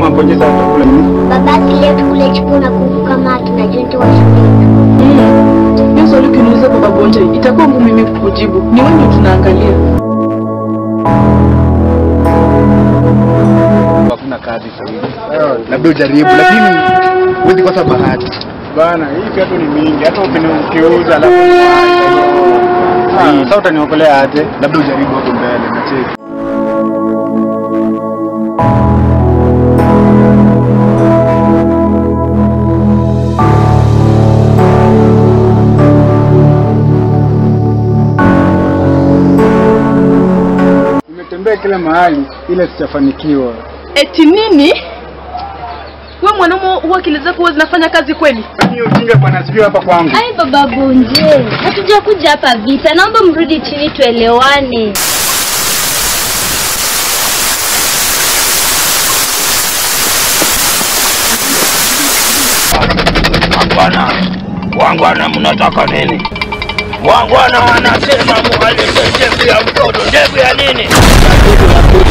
unaponyeza chakula nini? Babati leo tukule chipo na kuku kama tunajua ndio washirika. Hiyo swali ukiniuliza baba Bonje, itakuwa ngumu mimi kukujibu. Ni wewe ndio tunaangalia. Hakuna kazi sasa hivi. Labda ujaribu lakini huwezi kosa bahati. Bana, hii viatu ni mingi. Hata ukini- ukiuza alafu Ah, sasa utaniokolea aje? Labda ujaribu hapo mbele na cheki. Nimetembea kila mahali ila sijafanikiwa. Eti nini? Wewe mwanaume huwa akili zako huwa zinafanya kazi kweli? Hiyo ujinga bwana sijui hapa kwangu. Ai baba Bonje, hatuja kuja hapa vita, naomba mrudi chini tuelewane. Wangwana, wangwana, mnataka nini? Wangwana wanasema muhalete ndevu ya mtoto. Ndevu ya nini?